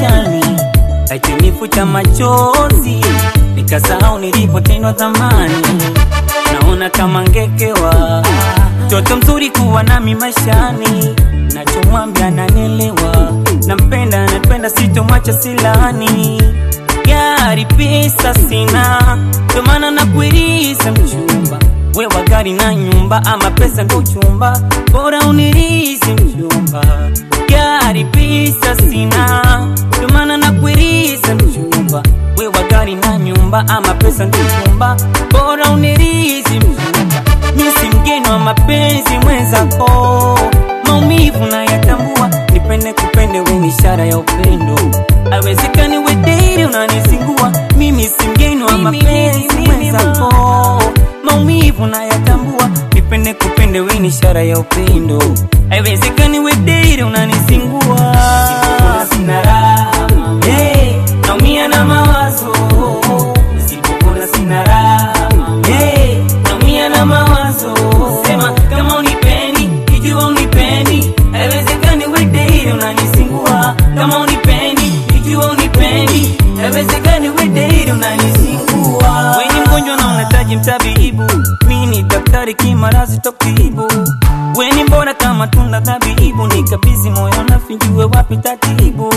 maishani, aitinifuta machozi, nikasahau nilipotendwa zamani. Naona kama ngekewa, mtoto mzuri kuwa nami maishani, nachomwambia ananielewa, nampenda napenda, sitomwacha silani gari pesa sina, ndo maana nakuiriza mchumba. Wewa gari na nyumba, ama pesa ndo chumba, bora unirizi mchumba. Gari pesa sina, ndo maana nakuiriza mchumba. Wewa gari na nyumba, ama pesa ndo chumba, bora unirizi mchumba. Mimi si mgeni wa mapenzi mwenzako, maumivu nayatambua, nipende kupende, we ni ishara ya upendo Haiwezekani we daily unanisingua, mimi si mgeni wa mapenzi mwenzako, maumivu nayatambua, nipende kupende, we ni ishara ya upendo. Haiwezekani we daily unanisingua, sina raha, hey, naumia na mawazo, nisipopona sina raha, hey, naumia na mawazo, sema kama unipendi, ikiwa unipendi, haiwezekani we daily unanisingua, kama unipendi ikiwa unipendi, haiwezekani we daily unanisingua. Wewe ni mgonjwa na unahitaji mtabibu, mimi ni daktari kimarazi tokibu. Wewe ni mbona kama tunda dhabibu, nikabidhi moyo nafinjue wapi tatibu,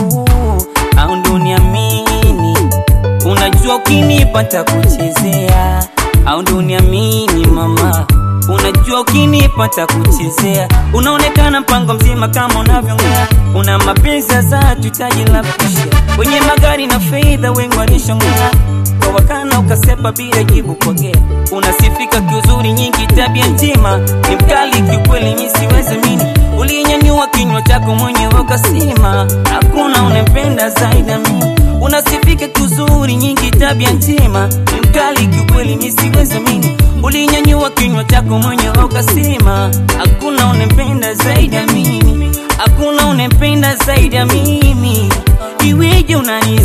au ndo niamini Unajua ukinipa takuchezea, au ndo uniamini mama Unajua ukinipa takuchezea, unaonekana mpango mzima kama unavyongea. Una mapenzi ya dhati, hitaji la kushia kwenye magari na fedha, wengi walishongea kwa wakana, ukasepa bila jibu kwagea. Unasifika kiuzuri, nyingi tabia njema, ni mkali kiukweli, mi siwezi mini. Ulinyanyua kinywa chako mwenyewe ukasema, hakuna unempenda zaidi ya mimi. Unasifika kiuzuri, nyingi tabia njema, ni mkali kiukweli, mi siwezi mini. Ulinyanyua kinywa chako mwenyewe ukasema, hakuna unempenda zaidi ya mimi, hakuna unempenda zaidi ya mimi. Iweje unani